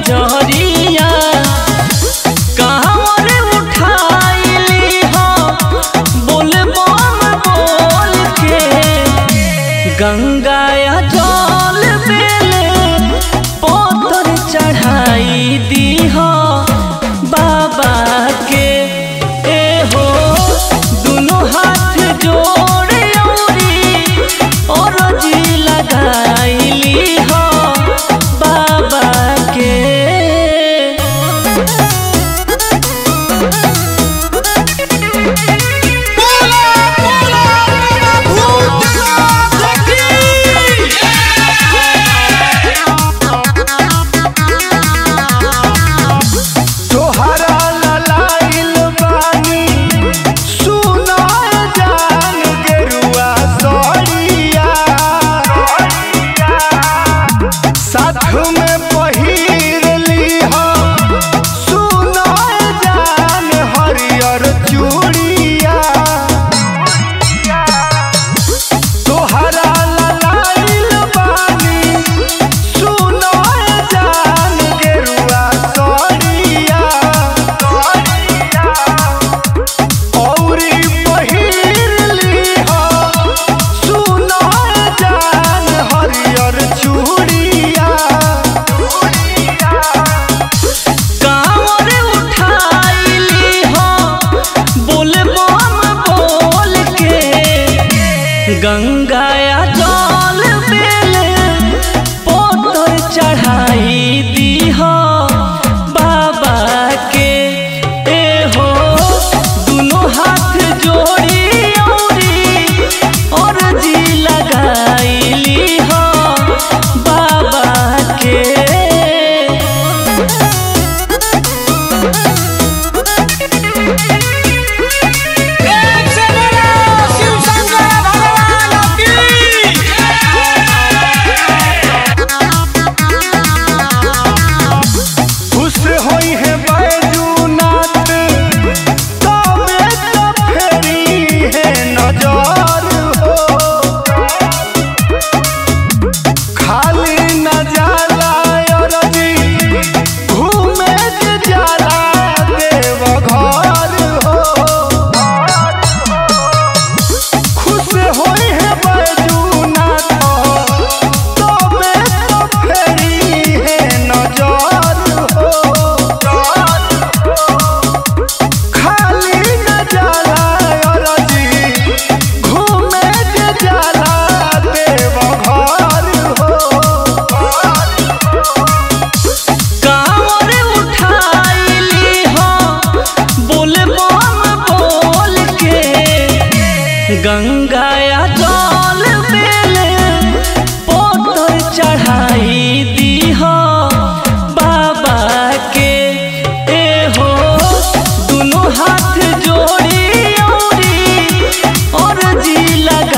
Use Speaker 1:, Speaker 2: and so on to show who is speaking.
Speaker 1: जहरिया कहवर उठाइली हो बोल बम बोल के गंगाया जल बेले पोतर चढ़ाई दी हो बाबा के ए हो दुनो हाथ जोड़े औरी और जी लगाइली हो बाबा के
Speaker 2: बोला बोला भूतनाथ की
Speaker 3: तोहरा ललाइल बानी सुनाय जान गेरुआ सड़िया साथ में पहिर लीह सुनाय जान हरियर चूड़िया तोहरा ललाइल बानी सुनाय जान गेरुआ सड़िया औरी पहिर लीह सुनाय जान हरियर चूड़िया
Speaker 1: कांवर उठाइली हो बोल बम बोल के गंगाया जल बेले पोतर चढ़ाई दी हो बाबा के ए हो दुनो हाथ जोड़ी औरी और जी लगाइली हो बाबा के
Speaker 2: एक से बोला शिव शंकर भगवान की
Speaker 3: खुश होई है बैजूनाथ तबे तो फेरी है नजर हो खाली न जाला अरजी घूमे के जाला देव घर हो खुश होई है बैजूनाथ तबे तो फेरी है नजर हो खाली न जाला अरजी घूमे के जाला देव घर हो
Speaker 1: कांवर उठाइली हो बोल बम बोल के गंगाया जल बेले पोतर चढ़ाई दी हो बाबा के ए हो दुनो हाथ जोड़ी औरी और जी लगा